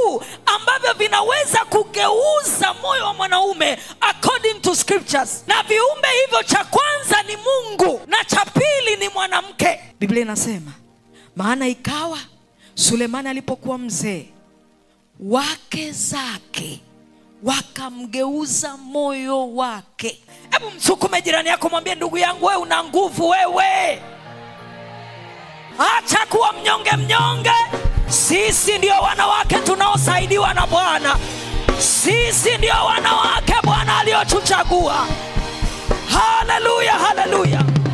tu ambavyo vinaweza kugeuza moyo wa mwanaume according to scriptures na viumbe hivyo cha kwanza ni mungu na cha pili ni mwanamke biblia inasema maana ikawa sulemani alipokuwa mzee wake zake wakamgeuza moyo wake hebu msukume jirani yako mwambie ndugu yangu wewe una nguvu wewe acha kuwa mnyonge mnyonge sisi ndio wanawake tunaosaidiwa na bwana sisi ndio wanawake bwana aliyotuchagua haleluya haleluya